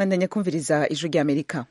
bandanya kumviriza ijwi ry'amerika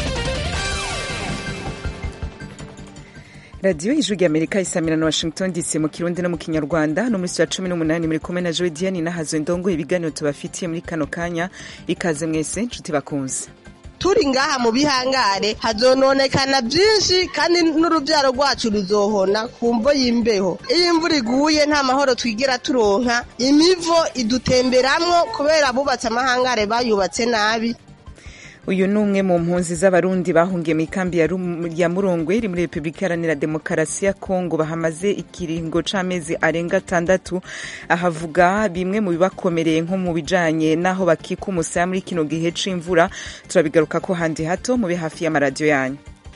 radiyo ijwi ry'amerika isamira na washington dc mu kirundi no mu kinyarwanda no muri ya cumi n'umunani muri kumwe na joe diane nahazo ndongo ibiganiro tubafitiye muri kano kanya ikaze mwese nshuti bakunze turi ngaha mu bihangare hazononekana byinshi kandi n'urubyaro rwacu ruzohona ku mvo y'imbeho iyo imvura iguye nta mahoro twigira turonka imivo idutemberamwo kubera abubatse amahangare bayubatse nabi uyu ni umwe mu mpunzi z'abarundi bahungiye mu ikambi ya murongwe iri muri repubulika iharanira demokarasi ya kongo bahamaze ikiringo c'amezi arenga atandatu ahavuga bimwe mu bibakomereye nko mu bijanye n'aho bakika umusaya muri kino gihe c'imvura turabigaruka ko handi hato mube hafi y'amaradiyo yanyu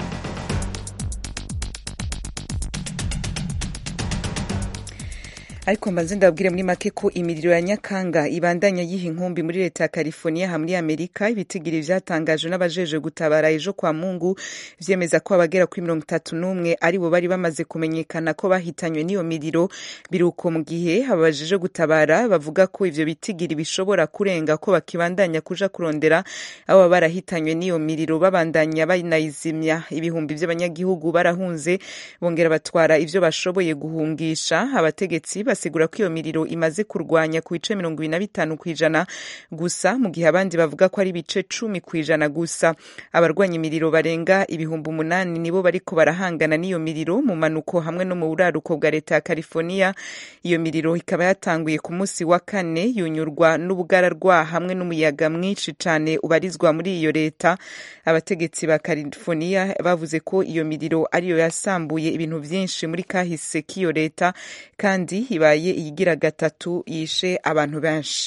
ariko mbanze ndababwire muri make ko imiriro ya nyakanga ibandanya yiha inkumbi muri leta ya california ha muri amerika ibitigiri vyatangajwe n'abajeje gutabara ejo kwa mungu vyemeza ko abagera kuri mirongo itatu n'umwe ari bo bari bamaze kumenyekana ko bahitanywe n'iyo miriro biruko mu gihe abajeje gutabara bavuga ko ivyo bitigiri bishobora kurenga ko bakibandanya kuja kurondera abo baba barahitanywe n'iyo miriro babandanya banayizimya ibihumbi vy'abanyagihugu barahunze bongera batwara ivyo bashoboye guhungisha abategetsi basigura ko iyo miriro imaze kurwanya ku bice mirongo ibiri na bitanu ku ijana gusa mu gihe abandi bavuga ko ari ibice cumi ku ijana gusa abarwanya imiriro barenga ibihumbi umunani nibo bariko barahangana n'iyo miriro mu manuko hamwe no mu buraruko bwa leta ya california iyo miriro ikaba yatanguye ku munsi wa kane yunyurwa n'ubugararwa hamwe n'umuyaga mwinshi cane ubarizwa muri iyo leta abategetsi ba california bavuze ko iyo miriro ariyo yasambuye ibintu vyinshi muri kahise k'iyo leta kandi ibaye iyigira gatatu yishe abantu benshi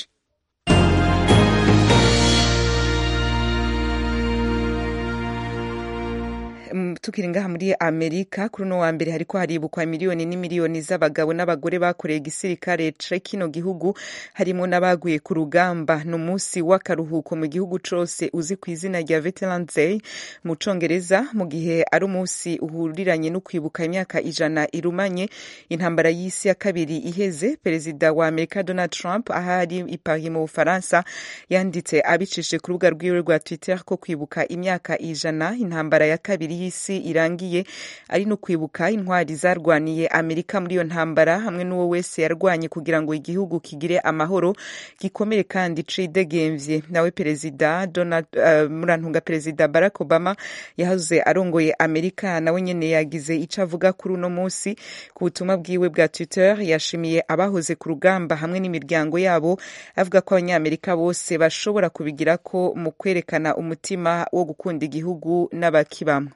tukiri ngaha muri amerika kuri uno wa mbere hariko haribukwa miliyoni n'imiliyoni z'abagabo n'abagore bakoreye igisirikare ce kino gihugu harimo n'abaguye ku rugamba ni umunsi w'akaruhuko mu gihugu cose uzi ku izina rya veterans day mu congereza mu gihe ari umunsi uhuriranye no kwibuka imyaka ijana irumanye intambara y'isi ya kabiri iheze perezida wa amerika donald trump ahari i paris mu bufaransa yanditse abicishije ku rubuga rwiwe rwa twitter ko kwibuka imyaka ijana intambara ya kabiri y'isi irangiye ari no kwibuka intwari zarwaniye amerika muri iyo ntambara hamwe n'uwo wese yarwanye kugira ngo igihugu kigire amahoro gikomere kandi cidegemvye nawe perezida donald uh, murantunga perezida barack obama yahoze arongoye amerika nawe nyene yagize ico avuga kuri uno munsi ku butumwa bwiwe bwa twitter yashimiye abahoze ku rugamba hamwe n'imiryango yabo avuga ko abanyamerika bose bashobora kubigirako mu kwerekana umutima wo gukunda igihugu n'abakibamwe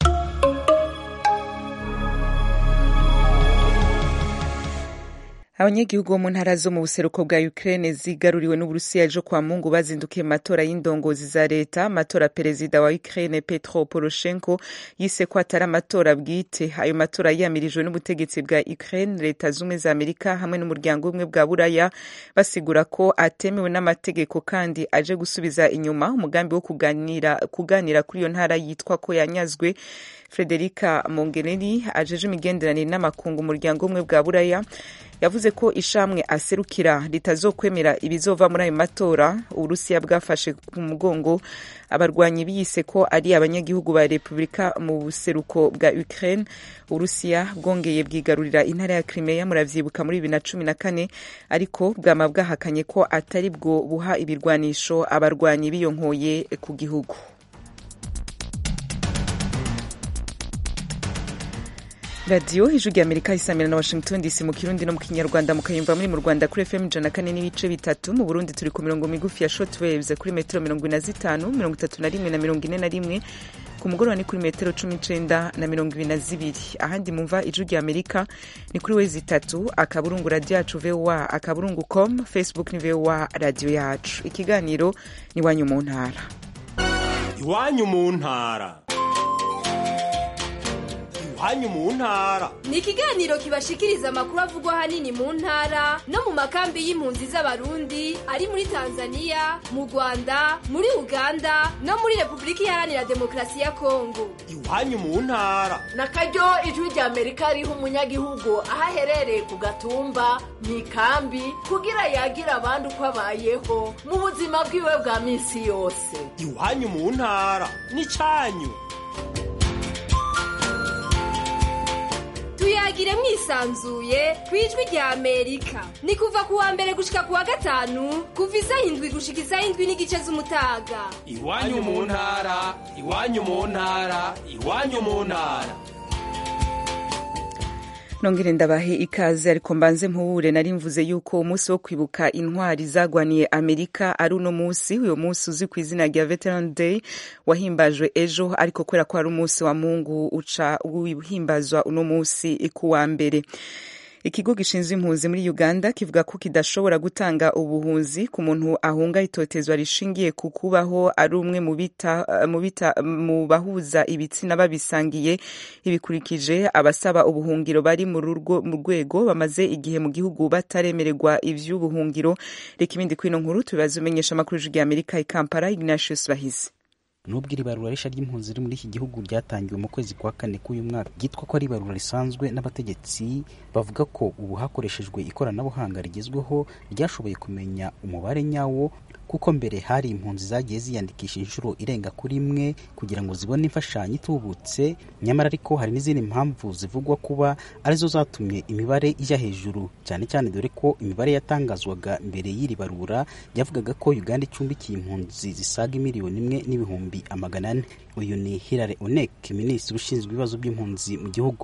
abanyagihugu bo mu ntara zo mu buseruko bwa ukraine zigaruriwe n'uburusiya ejo kwa mungu bazindukiye mu matora y'indongozi za leta amatora perezida wa ukraine petro poroshenko yise ko atari amatora bwite ayo matora yiyamirijwe n'ubutegetsi bwa ukraine leta z'ubumwe za amerika hamwe n'umuryango umwe bwa buraya basigura ko atemewe n'amategeko kandi aje gusubiza inyuma umugambi wo kuganira, kuganira kuri iyo ntara yitwa ko yanyazwe frederica mongereri ajeje imigenderanire n'amakungu umuryango umwe bwa buraya yavuze ko ishamwe aserukira ritazokwemera ibizova muri ayo matora uburusiya bwafashe ku mugongo abarwanyi biyise ko ari abanyagihugu ba repubulika mu buseruko bwa ukraine uburusiya bwongeye bwigarurira intara ya crimea muravyibuka muri bibiri na cumi na kane ariko bwama bwahakanye ko atari bwo buha ibirwanisho abarwanyi biyonkoye ku gihugu radiyo ijwi rya amerika isamira na washington dc mu kirundi no mu kinyarwanda mukayumva muri mu rwanda kuri fm ijana kane n'ibice bitatu mu burundi turi ku mirongo migufi ya short waves kuri metero mirongo ine na zitanu mirongo itatu na rimwe na mirongo ine na rimwe ku mugoroba ni kuri metero cumi n'icenda na mirongo ibiri na zibiri ahandi mumva ijwi rya amerika ni kuri wezi itatu akaburungu radiyo yacu voa akaburungu com facebook ni voa radiyo yacu ikiganiro ni iwanyu mu ntara iwanyu mu ntara iwanyu mu ntara ni ikiganiro kibashikiriza amakuru avugwa ahanini mu ntara no mu makambi y'impunzi z'abarundi ari muri tanzania mu rwanda muri uganda no muri repubulika iharanira demokarasi ya kongo iwanyu mu ntara na karyo ijwi rya amerika riha umunyagihugu aho aherereye ku gatumba mu ikambi kugira yagira abandi uko abayeho mu buzima bwiwe bwa minsi yose iwanyu mu ntara n'icyanyu tuyagire mwisanzuye ku ijwi rya amerika ni kuva ku wa mbere gushika ku wa gatanu kuva isaha indwi gushika isaha indwi n'igice z'umutaga iwanyu mu ntara iwanyu mu ntara iwanyu mu ntara nongere ndabahe ikaze ariko mbanze mpubure nari mvuze yuko umunsi wo kwibuka intwari zagwaniye amerika ari uno munsi uyo munsi uzwi ku izina rya veteran day wahimbajwe ejo ariko kubera ko ari umunsi wa mungu uca wihimbazwa uno munsi ku wa mbere ikigo gishinzwe impunzi muri uganda kivuga ko kidashobora gutanga ubuhunzi ku muntu ahunga itotezwa rishingiye ku kubaho ari umwe mu bahuza ibitsina babisangiye ibikurikije abasaba ubuhungiro bari mu rwego bamaze igihe mu gihugu bataremererwa ivy'ubuhungiro reka ibindi kwino nkuru tubibaze umenyesha amakuru y'ijwi amerika i kampala ignatius bahizi nubwo iri barura rishya ry'impunzi riri muri iki gihugu ryatangiwe mu kwezi kwa kane k'uyu mwaka ryitwa ko ari ibarura risanzwe n'abategetsi bavuga ko ubu hakoreshejwe ikoranabuhanga rigezweho ryashoboye kumenya umubare nyawo kuko mbere hari impunzi zagiye ziyandikisha inshuro irenga kuri imwe kugira ngo zibone imfashanyo itubutse nyamara ariko hari n'izindi mpamvu zivugwa kuba arizo zatumye imibare ijya hejuru cyane cyane dore ko imibare yatangazwaga mbere y'iri barura yavugaga ko uganda icumbikiye impunzi zisaga miliyoni imwe n'ibihumbi amagana ane uyu ni hilary onek minisitiri ushinzwe ibibazo by'impunzi mu gihugu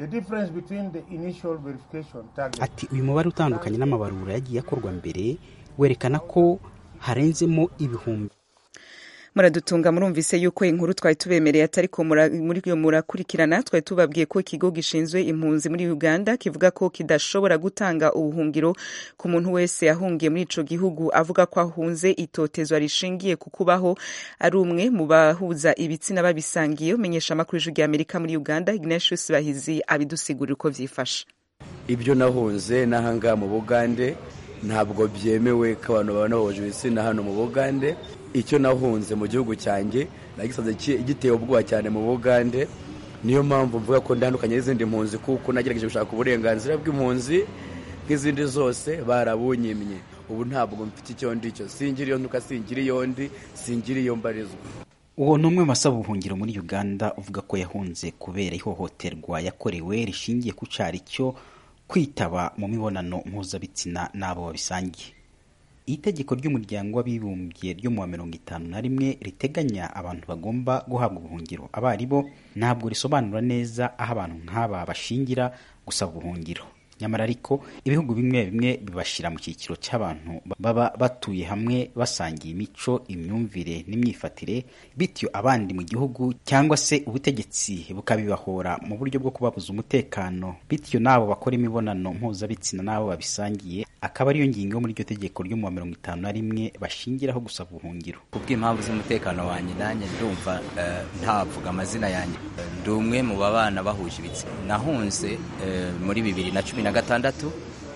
ati uyu mubare utandukanye n'amabarura yagiye akorwa mbere werekana ko harenzemo ibihumbi muradutunga murumvise yuko inkuru twari tubemereye atari ko muri iyo murakurikirana twari tubabwiye ko ikigo gishinzwe impunzi muri uganda kivuga ko kidashobora gutanga ubuhungiro ku muntu wese yahungiye muri ico gihugu avuga ko ahunze itotezwa rishingiye ku kubaho ari umwe mu bahuza ibitsina babisangiye umenyesha amakuru y'ijwi rya amerika muri uganda ignatius bahizi abidusigurira uko vyifashe ibyo nahunze n'ahangaha mu bugande ntabwo byemewe ko abantu babona bahuje ibitsina hano mu bugande icyo nahunze mu gihugu cyanjye nagisanze giteye ubwoba cyane mu bugande niyo mpamvu mvuga ko ndandukanye n'izindi mpunzi kuko nagerageje gushaka uburenganzira bw'impunzi nk'izindi zose barabunyimye ubu ntabwo mfite icyo ndicyo singira iyo ntuka singira iyo ndi singira iyo mbarizwa uwo ni umwe mu basaba ubuhungiro muri uganda uvuga ko yahunze kubera ihohoterwa yakorewe rishingiye ku cyari cyo kwitaba mu mibonano mpuzabitsina n'abo babisangiye itegeko ry'umuryango w'abibumbye ryo mu wa mirongo itanu na rimwe riteganya abantu bagomba guhabwa ubuhungiro abo ari bo ntabwo risobanura neza aho abantu nk'aba bashingira gusaba ubuhungiro nyamara ariko ibihugu bimwe bimwe bibashyira mu cyiciro cy'abantu baba batuye hamwe basangiye imico imyumvire n'imyifatire bityo abandi mu gihugu cyangwa se ubutegetsi bukabibahora mu buryo bwo kubabuza umutekano bityo n'abo bakora imibonano mpuzabitsina n'abo babisangiye akaba ariyo ngingo yo muri iryo tegeko ryo mu wa mirongo itanu na rimwe bashingiraho gusaba ubuhungiro kubw'impamvu z'umutekano wanjye nanjye ndumva ntavuga amazina yanjye ndi umwe mu babana bahuje ibitsina nahunze muri bibiri na cumi na gatandatu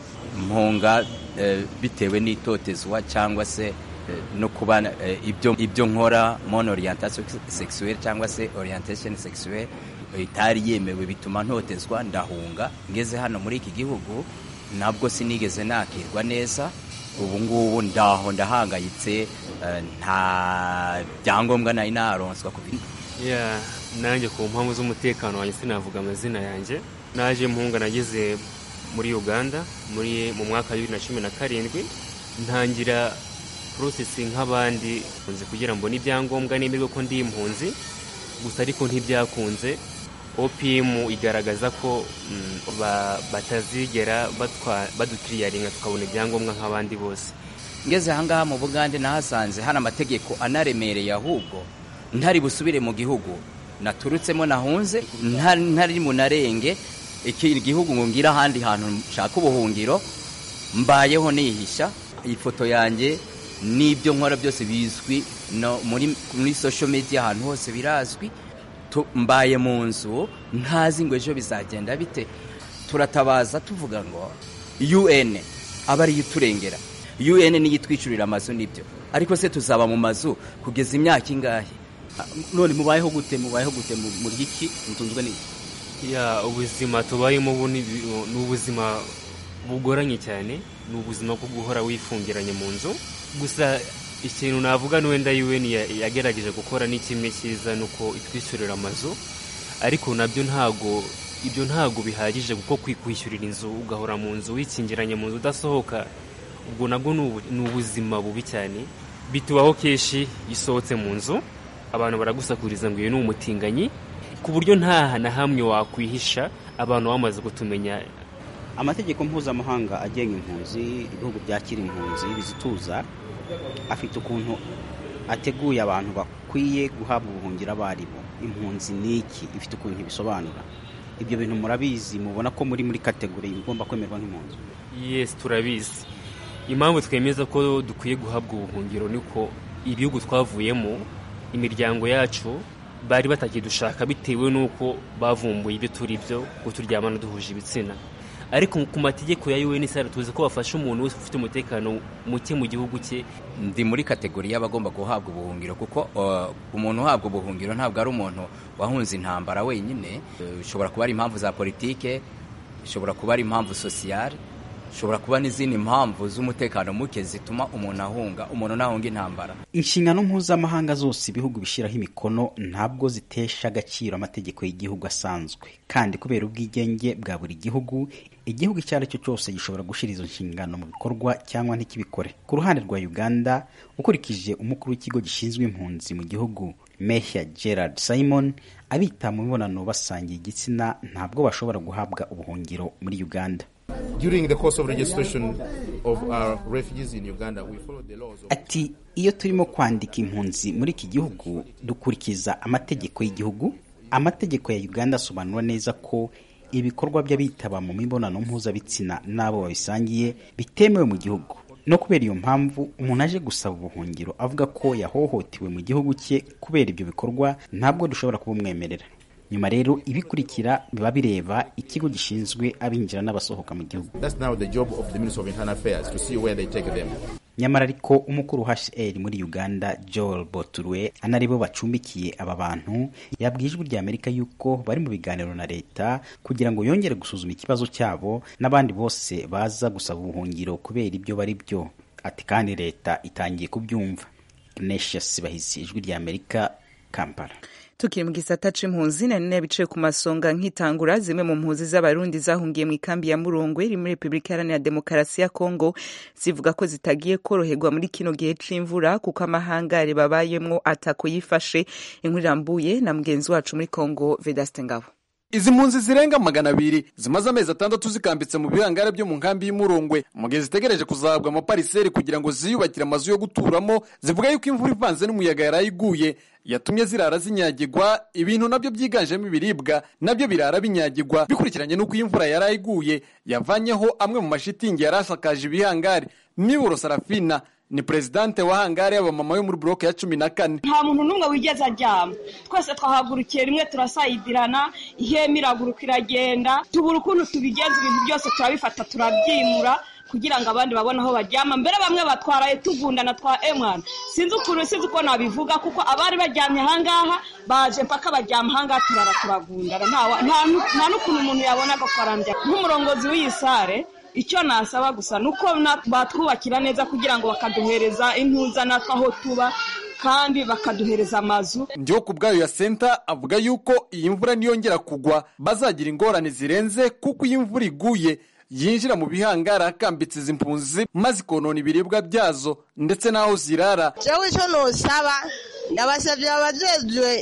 mpunga bitewe n'itotezwa cyangwa se no kuba ibyo nkora mon orientation sexuelle cyangwa se orientation sexuelle itari yemewe bituma ntotezwa ndahunga ngeze hano muri iki gihugu nabwo sinigeze nakirwa neza ubu ngubu ndaho ndahangayitse nta byangombwa nari naronswa ku nanjye ku mpamvu z'umutekano wanjye sinavuga amazina yanjye naje mpunga nageze muri uganda muri mu mwaka wa bibiri na cumi na karindwi ntangira porosesi nk'abandi kugira ngo n'ibyangombwa nemerwe ko ndi impunzi gusa ariko ntibyakunze opimu igaragaza ko batazigera badutiriyaringa tukabona ibyangombwa nk'abandi bose ngeze ahangaha mu bugande nahasanze hari amategeko anaremereye ahubwo ntari busubire mu gihugu naturutsemo nahunze ntari munarenge iki gihugu ngo ngire ahandi hantu nshaka ubuhungiro mbayeho nihisha iyi foto yanjye n'ibyo nkora byose bizwi muri social media ahantu hose birazwi tu- mbaye mu nzu ntazi ngo ejo bizagenda bite turatabaza tuvuga ngo un aba ariyo iturengera un niyo itwishyurira amazu nibyo ariko se tuzaba mu mazu kugeza imyaka ingahe none mubayeho gute mubayeho gute mu- murya iki mutunzwe n'iki ya ubuzima tubayemo ubu ni ni ubuzima bugoranye cyane ni ubuzima bwo guhora wifungiranye mu nzu gusa ikintu navuga ni wenda UN ya- yagerageje gukora ni kimwe cyiza ni uko itwishyurira amazu ariko nabyo ntago ibyo ntago bihagije kuko kwishyurira inzu ugahora mu nzu wikingiranye mu nzu udasohoka ubwo nabwo ni ubu- ni ubuzima bubi cyane bitubaho kenshi iyo usohotse mu nzu abantu baragusakuriza ngo uyu ni umutinganyi ku buryo nta na hamwe wakwihisha abantu bamaze kutumenya amategeko mpuzamahanga agenga impunzi ibihugu byakira impunzi bizituza afite ukuntu ateguye abantu bakwiye guhabwa ubuhungiro abo ari bo impunzi ni iki ifite ukuntu ibisobanura ibyo bintu murabizi mubona ko muri muri kategori igomba kwemerwa nk'impunzi yes turabizi impamvu twemeza ko dukwiye guhabwa ubuhungiro ni uko ibihugu twavuyemo imiryango yacu bari batakidushaka bitewe n'uko bavumbuye ibyo turi byo ngo turyamana duhuje ibitsina ariko ku mategeko ya UNHCR tuzi ko bafasha umuntu wese ufite umutekano muke mu gihugu cye ndi muri kategori y'abagomba guhabwa ubuhungiro kuko uh, umuntu uhabwa ubuhungiro ntabwo ari umuntu wahunze intambara wenyine Uh, bishobora kuba ari impamvu za politike bishobora kuba ari impamvu sosiyale bishobora kuba n'izindi mpamvu z'umutekano muke zituma umuntu ahunga umuntu ntahunga intambara inshingano mpuzamahanga zose ibihugu bishyiraho imikono ntabwo zitesha agaciro amategeko y'igihugu asanzwe kandi kubera ubwigenge bwa buri gihugu igihugu icyo ari cyo cyose gishobora gushyira izo nshingano mu bikorwa cyangwa ntikibikore ku ruhande rwa uganda ukurikije umukuru w'ikigo gishinzwe impunzi mu gihugu mehya gerard simon abita mu mibonano basangiye igitsina ntabwo bashobora guhabwa ubuhungiro muri uganda During the course of registration of our refugees in Uganda, we follow the laws of ati iyo turimo kwandika impunzi muri iki gihugu dukurikiza amategeko y'igihugu amategeko ya uganda asobanura neza ko ibikorwa by'abitaba mu mibonano mpuzabitsina n'abo babisangiye bitemewe mu gihugu no kubera iyo mpamvu umuntu aje gusaba ubuhungiro avuga ko yahohotewe mu gihugu cye kubera ibyo bikorwa ntabwo dushobora kubumwemerera nyuma rero ibikurikira biba bireba ikigo gishinzwe abinjira n'abasohoka mu gihugu That's now the job of the Ministry of Internal Affairs to see where they take them. nyamara ariko umukuru HCR muri Uganda Joel Boturwe anaribo bacumbikiye aba bantu yabwiye ijwi rya Amerika yuko bari mu biganiro na leta kugira ngo yongere gusuzuma ikibazo cyabo n'abandi bose baza gusaba ubuhungiro kubera ibyo bari byo ati kandi leta itangiye kubyumva Ignatius Bahizi ijwi rya Amerika Kampala tukiri mu gisata c'impunzi nari nabicaye ku masonga nkitangura zimwe mu mpunzi z'abarundi zahungiye mu ikambi ya murongwe iri muri repubulika iharanira demokarasi ya kongo zivuga ko zitagiye koroherwa muri kino gihe c'imvura kuko amahangare babayemwo atako yifashe inkuru irambuye na mugenzi wacu muri kongo vedaste ngabo izi mpunzi zirenga magana abiri zimaze amezi atandatu zikambitse mu bihangare byo mu nkambi y'umurongwe mu gihe zitegereje kuzahabwa amapariseri kugira ngo ziyubakire amazu yo guturamo zivuga yuko imvura ivanze n'umuyaga yaraye iguye yatumye zirara zinyagirwa ibintu nabyo byiganjemo ibiribwa nabyo birara binyagirwa bikurikiranye n'uko iyi mvura yaraye iguye yavanyeho amwe mu mashitingi yari asakaje ibihangare miburo sarafina ni perezidante wa hangare y'abamama yo muri buroke ya cumi na kane nta muntu n'umwe wigeze aryama twese twahagurukiye rimwe turasayidirana ihema iraguruka iragenda tubura ukuntu tubigenza ibintu byose turabifata turabyimura kugira ngo abandi babone aho baryama mbere bamwe batwaraye tugundana twa emwana sinzi ukuntu sinzi uko nabivuga kuko abari baryamye ahangaha baje mpaka baryama ahangaha turara turagundana nta- nta nu- nta n'ukuntu umuntu yabona agafaranga nk'umurongozi w'iyi sare icyo nasaba gusa ni uko na- batwubakira neza kugira ngo bakaduhereza intuza natwe aho tuba kandi bakaduhereza amazu ndiho ku bwayo ya senta avuga yuko iyi mvura niyongera kugwa bazagira ingorane zirenze kuko iyo imvura iguye yinjira mu bihangara akambitse izi mpunzi maze ikonona ibiribwa byazo ndetse n'aho zirara jewe icyo nosaba ndabasabye abajejwe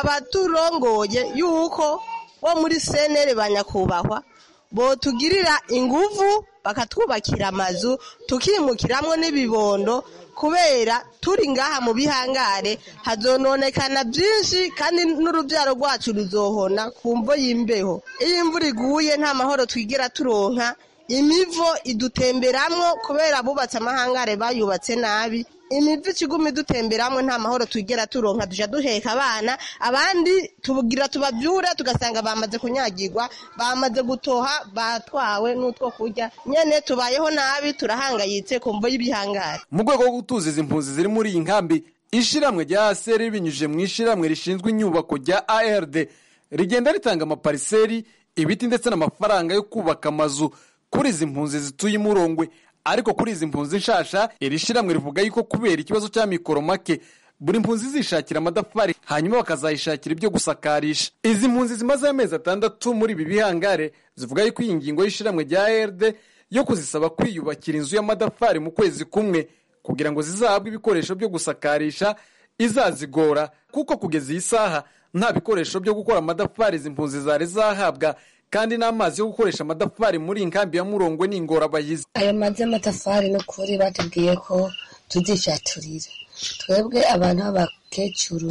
abaturongoye yuko bo muri senere ba nyakubahwa botugirira inguvu bakatwubakira amazu tukimukiramwo n'ibibondo kubera turi ngaha mu bihangare hazononekana byinshi kandi n'urubyaro rwacu ruzohona ku mvo y'imbeho iyo imvura iguye nta mahoro twigira turonka imivo idutemberamwo kubera bubatse amahangare bayubatse nabi imivo ikiguma idutemberamwo nta mahoro twigera turonka duja duheka abana abandi tubugira tubavyure tugasanga bamaze kunyagirwa bamaze gutoha batwawe n'utwo kurya nyene tubayeho nabi turahangayitse ku mvo y'ibihangare mu rwego rwo gutuza izi mpunzi ziri muri iyi nkambi ishiramwe rya aseri binyujije mu ishiramwe rishinzwe inyubako rya ard rigenda ritanga amapariseri ibiti ndetse n'amafaranga yo kubaka amazu kuri izi mpunzi zituye imurongwe ariko kuri izi mpunzi nshasha iri shiramwe rivuga yuko kubera ikibazo cya mikoro make buri mpunzi zishakira amadafari hanyuma bakazayishakira ibyo gusakarisha izi mpunzi zimaze amezi atandatu muri ibi bihangare zivuga yuko iyi ngingo y'ishiramwe rya ard yo kuzisaba kwiyubakira inzu y'amadafari mu kwezi kumwe kugira ngo zizahabwe ibikoresho byo gusakarisha izazigora kuko kugeza iyi saha nta bikoresho byo gukora amadafari izi mpunzi zari zahabwa kandi n'amazi yo gukoresha amadafari muri iyi nkambi ya murongwe ni ingorabahizi ayo mazi y'amatafari ni ukuri batubwiye ko tuzishaturira twebwe abantu b'abakecuru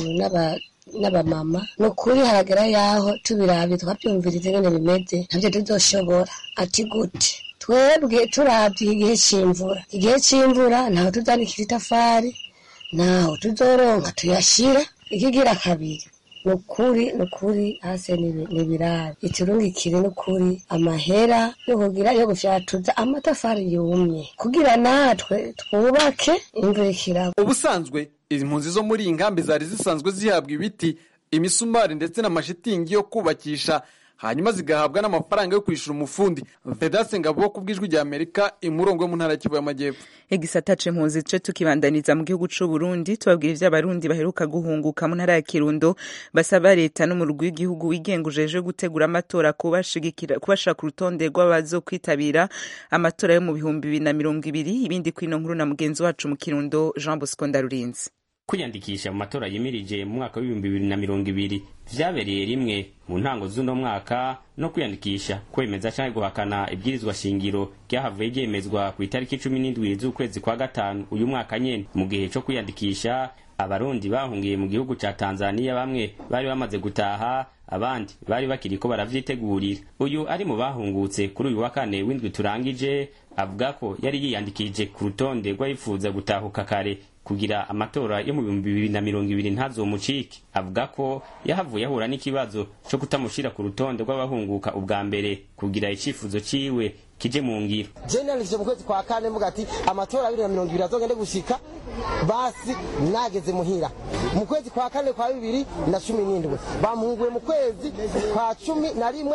n'abamama ni ukuri haragera yaho tubirabye twabyumviriza ingene bimeze ntabyo tuzoshobora ati gute twebwe turabye igihe cy'imvura igihe cy'imvura ntaho tuzanikira itafari ntaho tuzoronka tuyashira ikigira kabiri ni ukuri ni ukuri hasi ni ibirayi iturungikire ni ukuri amahera yo kugira yo gufyatuza amatafari yumye kugira natwe twubake imvura ikiragwa ubusanzwe izi mpunzi zo muri iyi nkambi zari zisanzwe zihabwa ibiti imisumari ndetse n'amashitingi yo kubakisha hanyuma zigahabwa n'amafaranga yo kwishyura umufundi vedase ngabo ku bw'ijwi rya amerika imurongo yo mu ntara y'Kivu y'amajyepfo igisata c'impunzi ce tukibandaniza mu gihugu c'u Burundi tubabwira ivyo abarundi baheruka guhunguka mu ntara ya Kirundo basaba leta n'umurwi w'igihugu wigenga ujeje gutegura amatora kubashigikira kubashaka urutonde rw'abazokwitabira amatora yo mu bihumbi bibiri na mirongo ibiri ibindi kwino nkuru na mugenzi wacu mu Kirundo Jean Bosco Ndarurinzi kwiyandikisha mu matora yimirije mu mwaka w'ibihumbi bibiri na mirongo ibiri vyabereye rimwe mu ntango z'uno mwaka no kwiyandikisha kwemeza canke guhakana ibwirizwa shingiro ryahavuye ryemezwa ku itariki cumi n'indwi z'ukwezi kwa gatanu uyu mwaka nyene mu gihe co kwiyandikisha abarundi bahungiye mu gihugu ca tanzaniya bamwe bari bamaze gutaha abandi bari bakiriko baravyitegurira uyu ari mu bahungutse kuri uyu wa kane w'indwi turangije avuga ko yari yiyandikije ku rutonde rw'abifuza gutahuka kare kugira amatora yo mu bihumbi bibiri na mirongo ibiri ntazomucike avuga ko yahavuye ahura n'ikibazo co kutamushira ku rutonde rw'abahunguka ubwa mbere kugira icifuzo ciwe kije mu ngiro je nandikije mu kwezi kwa kane mvuga ati amatora abiri na mirongo ibiri azogende gushika basi nageze muhira mu kwezi kwa kane kwa bibiri na cumi n'indwi bamuhunguye mu kwezi kwa cumi na rimwe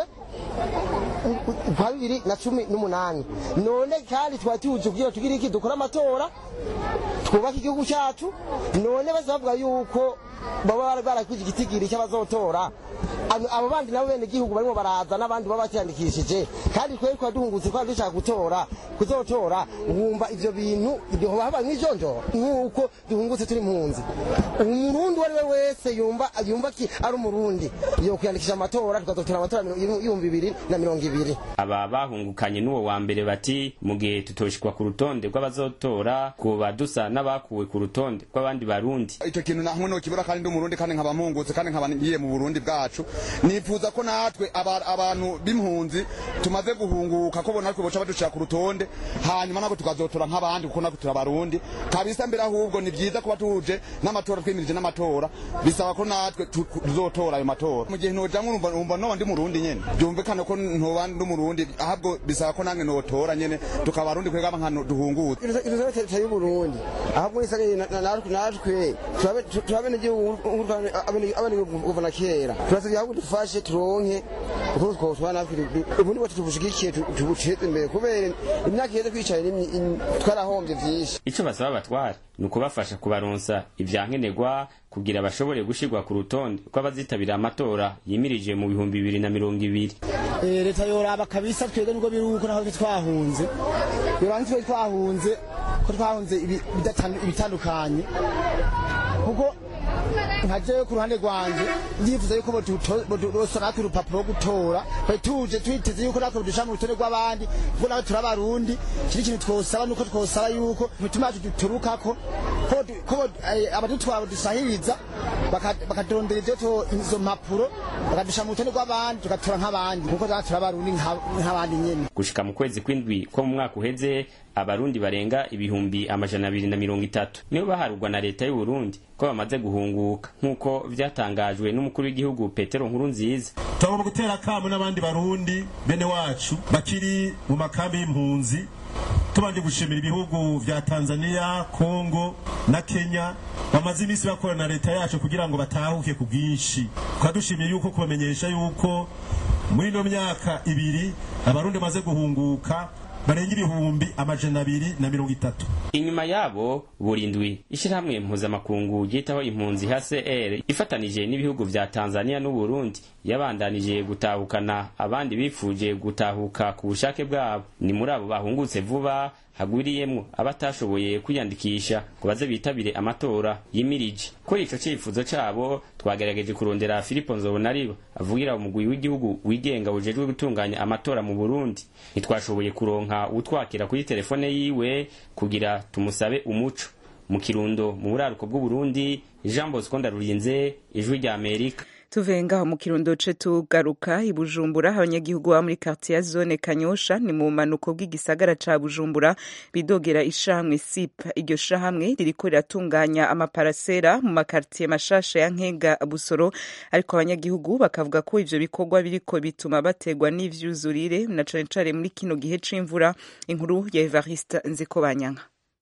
kwa bibiri na cumi n'umunani none kandi twari tuje kugira tugire iki dukora amatora twubake igihugu cyacu none bose bavuga yuko baba barakwije igitigiri cy'abazotora abo bandi nabo bene igihugu barimo baraza n'abandi baba batiyandikishije kandi twari twari duhungutse twari dushaka gutora kuzotora wumva ivyo bintu ibyo haba nk'ijonjoro nk'uko duhungutse turi impunzi umurundi uwo ari we wese yumva yumva ki ari umurundi yo kwiyandikisha amatora tukazotora amatora y'ibihumbi bibiri na mirongo ibiri aba bahungukanye n'uwo wa mbere bati mu gihe tutoshikwa ku rutonde rw'abazotora kuba dusa n'abakuwe ku rutonde rw'abandi barundi icyo kintu namwe nokibura kandi ndi umurundi kandi nkaba mpungutse kandi nkaba ngiye mu burundi bwacu nifuza ko natwe abantu b'impunzi tumaze guhunguka ko natwe boca badushira ku rutonde hanyuma nako tukazotora nk'abandi kuko natwe turabarundi kabisa mbere ahubwo ni byiza kuba tuje n'amatora twimirije n'amatora bisaba ko natwe tuzotora ayo matora mu gihe nojamwe numva noba ndi murundi nyene byumvikane ko ntoba ndi umurundi ahubwo bisaba ko nange notora nyene tukabarundi kwega nkano duhungutse leta y'uburundi ahubwo nisagaye natwe turabene igihugu kuva na kera turasabye ahubwo dufashe turonke uko twotwara natwe ubundi bwacu tubushigikiye tubuteze imbere kubera imyaka iheze twicaye twarahombye vyinshi ico basaba abatwara ni ukubafasha kubaronsa ivyankenerwa kugira bashobore gushirwa ku rutonde rw'abazitabira amatora yimirije mu bihumbi bibiri na mirongo ibiri leta yoraba kabisa twebwe nubwo biri uko naho twahunze yoraba ntitwe twahunze ko twahunze ibitandukanye kuko nka jewe ku ruhande rwanje ndifuza yuko bosa natwe urupapuro rwo gutora twari tuje twiteze yuko natwe dusha mu rutonde rw'abandi kuko nawe turi abarundi kiri ikintu twosaba nuko twosaba yuko imitima yacu duturukako ko abadutwara badusahiriza bakadondera ivyo izo mpapuro bakadusha mu rutonde rw'abandi tugatora nk'abandi kuko turi abarundi nk'abandi nyene gushika mu kwezi kw'indwi ko mu mwaka uheze abarundi barenga ibihumbi amajana abiri na mirongo itatu nibo baharurwa na leta y'uburundi ko bamaze guhunguka nk'uko vyatangajwe n'umukuru w'igihugu petero nkuru nziza tugomba gutera akamu n'abandi barundi bene wacu bakiri mu makambi y'impunzi tubanje gushimira ibihugu vya tanzania kongo na kenya bamaze iminsi bakorana na leta yacu kugira ngo batahuke ku bwinshi tukadushimiye yuko kubamenyesha yuko muri ino myaka ibiri abarundi bamaze guhunguka barenga ibihumbi amajana abiri na mirongo itatu inyuma yabo burindwi ishyirahamwe mpuzamakungu ryitaho impunzi hcr ifatanije n'ibihugu vya tanzania n'uburundi yabandanije gutahukana abandi bifuje gutahuka ku bushake bwabo ni muri abo bahungutse vuba hagwiriyemwo abatashoboye kwiyandikisha ngo baze bitabire amatora yimirije kuri ico cifuzo cabo twagerageje kurondera filipo nzobonariba avugira umugwi w'igihugu wigenga ujejwe gutunganya amatora mu burundi ntitwashoboye kuronka utwakira kuri telefone yiwe kugira tumusabe umuco mu kirundo mu buraruko bw'uburundi jean bosco ndarurinze ijwi rya amerika tuvuye ngaho mu kirundo ce tugaruka i bujumbura abanyagihugu baba muri quartier ya zone kanyosha ni mu manuko bw'igisagara ca bujumbura bidogera ishamwe sip iryo shahamwe ririko riratunganya amaparasera mu makartier mashasha ya nkega busoro ariko abanyagihugu bakavuga ko ivyo bikorwa biriko bituma bategwa n'ivyuzurire na cane cane muri kino gihe c'imvura inkuru ya evariste nzikobanyanka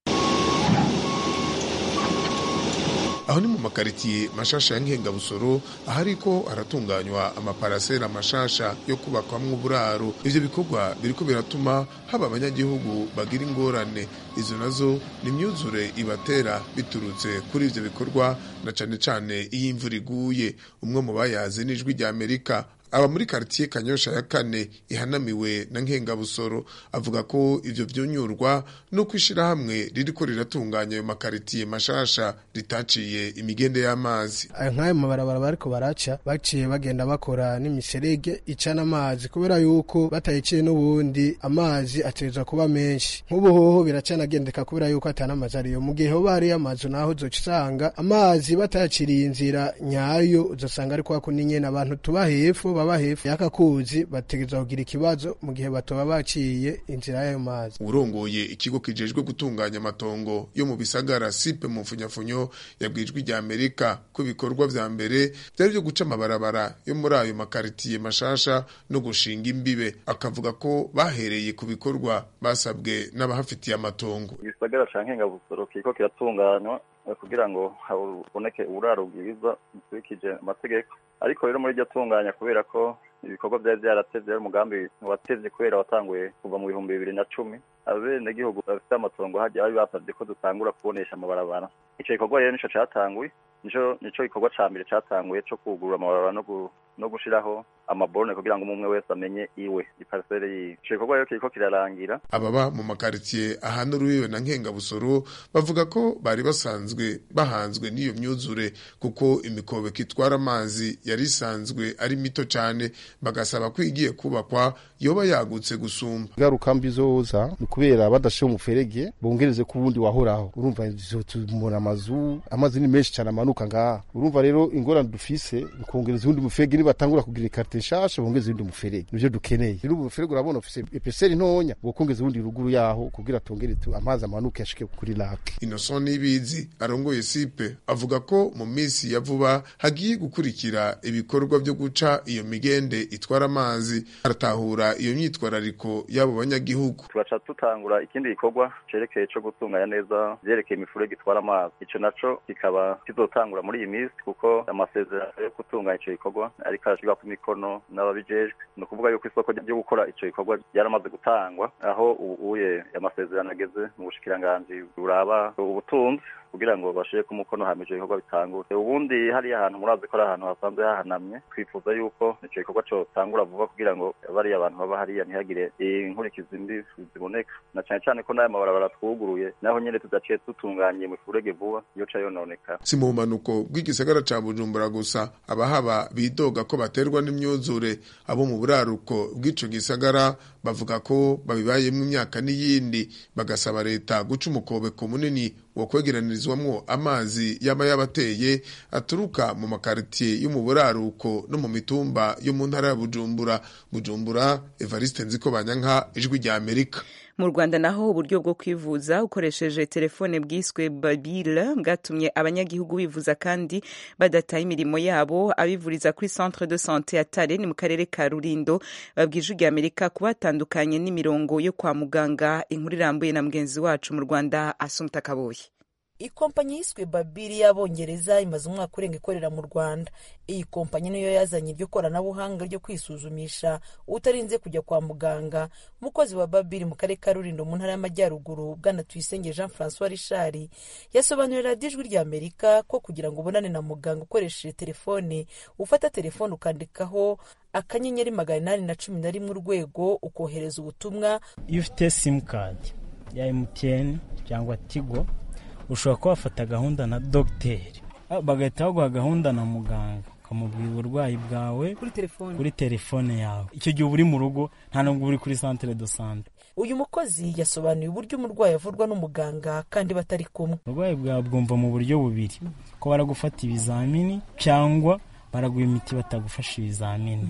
aho ni mu makaritiye mashasha ya nkengabusoro ahariko haratunganywa amaparasera mashasha yo kubakwamwo uburaro ivyo bikorwa biriko biratuma haba abanyagihugu bagira ingorane izo nazo ni imyuzure ibatera biturutse kuri ivyo bikorwa na cane cane iyo imvura iguye umwe mu bayazi n'ijwi rya amerika aba muri karitiye kanyosha ya kane ihanamiwe na nkengabusoro avuga ko ivyo vyunyurwa nuko ishirahamwe ririko riratunganya ayo makaritiye mashasha ritaciye imigende y'amazi nk'ayo mabarabara bariko baraca baciye bagenda bakora n'imiserege icana amazi kubera yuko batayiciye n'ubundi amazi ateza kuba menshi nk'ubu hoho biracanagendeka kubera yuko atana amazi ariyo mu gihe hoba hariyo amazu naho uzoca usanga amazi batayaciriye inzira nyayo uzosanga ariko hako nyene abantu tuba hepfo baba hepfo y'aka kuzi bategerezwa kugira ikibazo mu gihe batoba baciye inzira y'ayo mazi urongoye ikigo kijejwe gutunganya amatongo yo mu bisagara sipe mu mfunyafunyo yabwijwe rya amerika ko ibikorwa vya mbere vyari vyo guca amabarabara yo muri ayo makaritiye mashasha no gushinga imbibe akavuga ko bahereye ku bikorwa basabwe n'abahafitiye amatongo igisagara ca nkengabusoro kiriko kiratunganywa kugira ngo haboneke uburaro bwiza bukurikije amategeko ariko rero muri iryo tunganya kubera ko ibikorwa byari byaratevye ari umugambi watevye kubera watanguye kuva mu bihumbi bibiri na cumi abenegihugu bafite amatongo hajya bari basavye ko dutangura kubonesha amabarabara ico gikorwa rero nico catanguye nico nico gikorwa ca mbere catanguye co kugurura amabarabara no no gushiraho amaborone kugira ngo umwe wese amenye iwe iparisere yiwe ico gikorwa rero kiriko kirarangira ababa mu makaritiye ahana urubibe na nkengabusoro bavuga ko bari basanzwe bahanzwe n'iyo myuzure kuko imikobeko itwara amazi yari isanzwe ari mito cane bagasaba ko igiye kubakwa yoba yagutse gusumba ingaruka mbi zoza ni kubera badashiye umuferege bongereze ku wundi wahoraho urumva tumubona amazu amazi ni menshi cyane amanuka ngaha urumva rero ingorane dufise ni kongereza uwundi muferege nibatangura kugira ikarite nshasha bongeze uwundi muferege nivyo dukeneye rero ubu muferege urabona ufise epeseri ntonya bokongeza uwundi ruguru yaho kugira tongere amazi amanuke ashike kuri lake Innocent Nibizi arongoye sipe avuga ko mu minsi ya vuba hagiye gukurikira ibikorwa vyo guca iyo migende itwara amazi aratahura iyo myitwarariko y'abo banyagihugu turaca tutangura ikindi gikorwa cerekeye co gutunganya neza vyerekeye imifurege itwara amazi ico naco kikaba kizotangura muri iyi minsi kuko amasezerano yo gutunganya ico gikorwa ariko arashirwa ku mikono n'ababijejwe ni ukuvuga yuko isoko ryo gukora ico gikorwa ryaramaze gutangwa aho ubuye amasezerano ageze mu bushikiranganji buraba ubutunzi kugira ngo bashire ku mukono hamije ibikorwa bitangure ubundi hariya ahantu murazi ko ari ahantu hasanzwe hahanamye twifuza yuko ico gikorwa cotangura vuba kugira ngo bariya abantu baba hariya ntihagire inkurikizi mbi ziboneka na cane cane ko n'aya mabarabara twuguruye naho nyene tudaciye dutunganye mu furege vuba yoca yononekara si mu bumanuko bw'igisagara ca bujumbura gusa abahaba bidoga ko baterwa n'imyuzure abo mu buraruko bw'ico gisagara bavuga ko babibayemo imyaka n'iyindi bagasaba leta guca umukobeko munini wo kwegeranirizwamwo amazi yaba yabateye aturuka mu makaritiye yo mu buraruko no mu mitumba yo mu ntara ya bujumbura bujumbura evariste nziko banyanka ijwi rya amerika mu rwanda naho uburyo bwo kwivuza ukoresheje telefone bwiswe babile bwatumye abanyagihugu bivuza kandi badataye imirimo yabo abivuriza kuri centre de sante ya tare ni mu karere ka rurindo babwije rya amerika kuba batandukanye n'imirongo yo kwa muganga inkuru irambuye na mugenzi wacu mu rwanda asumta kaboye ikompanyi yiswe babiri y'abongereza imaze umwaka urenga ikorera mu rwanda iyi kompanyi niyo yazanye iryo koranabuhanga ryo kwisuzumisha utarinze kujya kwa muganga umukozi wa babiri mu karere ka rurindo mu ntara y'amajyaruguru bwana tuyisenge jean francois richard yasobanurira radiyo ijwi rya amerika ko kugira ngo ubonane na muganga ukoresheje telefone ufata telefone ukandikaho akanyenyeri magana inani na cumi na rimwe urwego ukohereza ubutumwa iyo ufite simukadi ya emutiyeni cyangwa tigo ushobora kuba wafata gahunda na dogiteri bagahita baguha gahunda na muganga ukamubwira uburwayi bwawe kuri telefone kuri telefone yawe icyo gihe uba uri mu rugo nta nubwo uri kuri santere do sante uyu mukozi yasobanuye uburyo umurwayi avurwa n'umuganga kandi batari kumwe uburwayi bwawe bwumva mu buryo bubiri ko baragufata ibizamini cyangwa baraguha imiti batagufasha ibizamini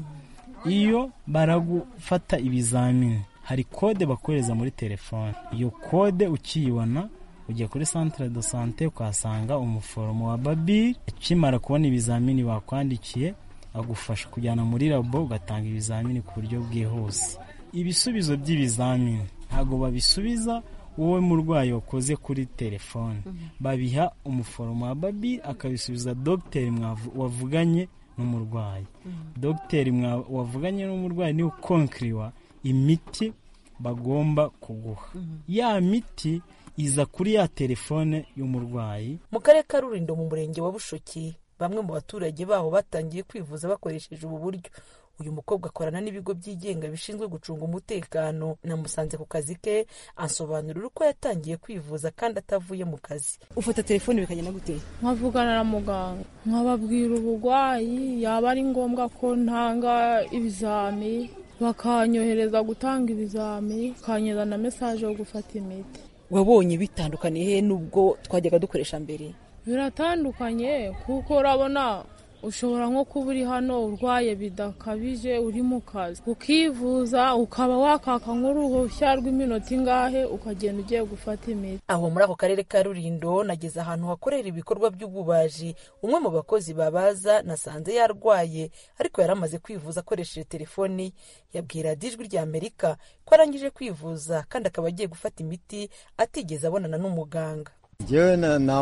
iyo baragufata ibizamini hari kode bakohereza muri telefone iyo kode ukiyibona ujya kuri centre de sante ukahasanga umuforomo wa babiri akimara kubona ibizamini bakwandikiye agufasha kujyana muri labo ugatanga ibizamini ku buryo bwihuse ibisubizo by'ibizamini ntabwo babisubiza wowe murwayi wakoze kuri telefone babiha umuforomo wa babiri akabisubiza dogiteri wavuganye n'umurwayi dogiteri wavuganye n'umurwayi niwe ukonkiriwa imiti bagomba kuguha ya miti iza kuri ya telefone y'umurwayi mu karere ka rurindo mu murenge wa bushoki bamwe mu baturage baho batangiye kwivuza bakoresheje ubu buryo uyu mukobwa akorana n'ibigo byigenga bishinzwe gucunga umutekano namusanze ku kazi ke ansobanurira uko yatangiye kwivuza kandi atavuye mu kazi ufata telefone bikagenda gute nkavugana na muganga nkababwira uburwayi yaba ari ngombwa ko ntanga ibizami bakanyohereza gutanga ibizami bakanyeza na mesaje yo gufata imiti wabonye bitandukaniye he n'ubwo twajyaga dukoresha mbere biratandukanye kuko urabona ushobora nko kuba uri hano urwaye bidakabije uri mu kazi ukivuza ukaba wakaka nk'uruhushya rw'iminota ingahe ukagenda ugiye gufata imiti aho muri ako karere ka rurindo nageze ahantu hakorera ibikorwa by'ububaji umwe mu bakozi babaza nasanze yarwaye ariko yari amaze kwivuza akoresheje telefoni yabwira ijwi rya amerika ko arangije kwivuza kandi akaba agiye gufata imiti atigeze abonana n'umuganga ngewe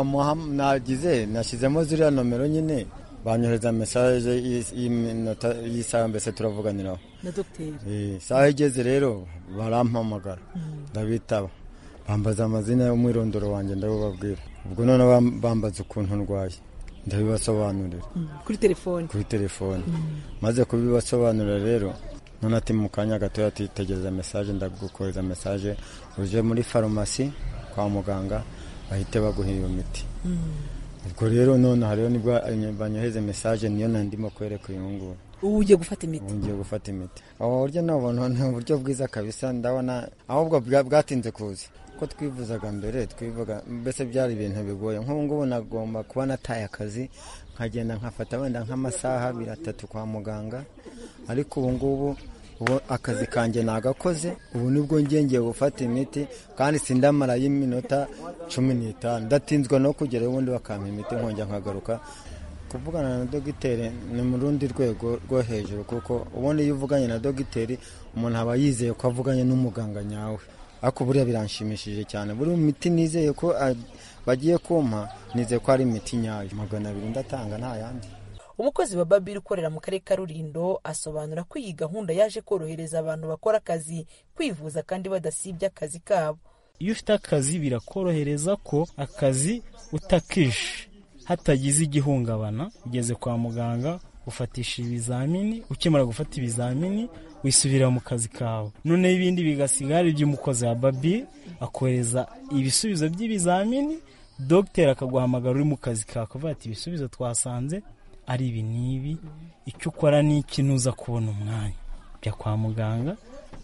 nagize nashyizemo ziriya nomero nyine banyohereza mesaje y'iminota y'isaha mbese turavuganiraho na dogiteri isaha igeze rero barampamagara ndabitaba bambaza amazina y'umwirondoro wanjye ndabibabwira ubwo none bambaza ukuntu ndwaye ndabibasobanurira kuri telefone kuri telefone maze kubibasobanurira rero none ati mu kanya gatoya titegereza mesaje ndagukoreza mesaje uje muri farumasi kwa muganga bahite baguha iyo miti ubwo rero none hariho nibwo banyoheze mesaje niyo nandimo kwereka uyu nguyu ubu ugiye gufata imiti ubu ngiye gufata imiti ubu buryo nabona ni uburyo bwiza kabisa ndabona ahubwo bwatinze kuza ko twivuzaga mbere twivuga mbese byari ibintu bigoye nk'ubu ngubu nagomba kuba nataye akazi nkagenda nkafata wenda nk'amasaha abiri atatu kwa muganga ariko ubu ngubu ubu akazi kanjye nagakoze ubu nibwo ngiye gufata imiti kandi sindamara y'iminota cumi n'itanu ndatinzwa no kugera ubundi bakampa imiti nkongera nkagaruka kuvugana na dogiteri ni mu rundi rwego rwo hejuru kuko ubundi iyo uvuganye na dogiteri umuntu aba yizeye ko avuganye n'umuganga nyawe ariko buriya biranshimishije cyane buri miti nizeye ko bagiye kumpa nizeye ko ari imiti nyayo magana abiri ndatanga nta yandi umukozi wa babiri ukorera mu karere ka rurindo asobanura ko iyi gahunda yaje korohereza abantu bakora akazi kwivuza kandi badasibye akazi kabo iyo ufite akazi birakorohereza ko akazi utakishe hatagize igihungabana ugeze kwa muganga ufatisha ibizamini ukimara gufata ibizamini wisubira mu kazi kawe noneho ibindi bigasigara iby'umukozi wa babi akohereza ibisubizo by'ibizamini dogiteri akaguhamagara uri mu kazi kawe akavuga ati ibisubizo twasanze ari ibi n'ibi icyo ukora ni iki ntuza kubona umwanya ujya kwa muganga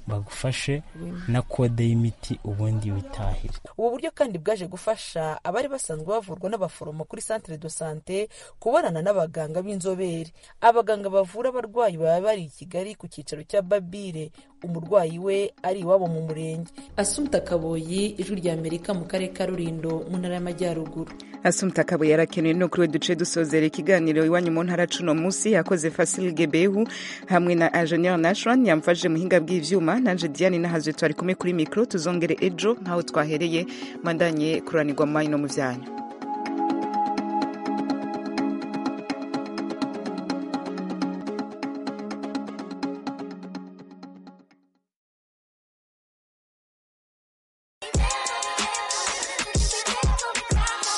bagufashe na kode y'imiti ubundi witahire ubu buryo kandi bwaje gufasha abari basanzwe bavurwa n'abaforomo kuri centre de sante kubonana n'abaganga b'inzobere abaganga bavura abarwayi baba bari i kigali ku cyicaro cya babire umurwayi we ari iwabo mu murenge asumta kaboyi ijwi rya amerika mu karere ka rurindo mu ntara y'amajyaruguru asumta kabuye yarakenewe no kuri we duce dusozera ikiganiro iwanyu mu ntara cuno munsi yakoze Fasil Gebehu hamwe na Engineer Nashwan yamfashije muhinga bw'ivyuma nanje Diane nahazwe twari kumwe kuri micro tuzongere ejo nkaho twahereye mandanye kuranirwa mu no mu vyanyu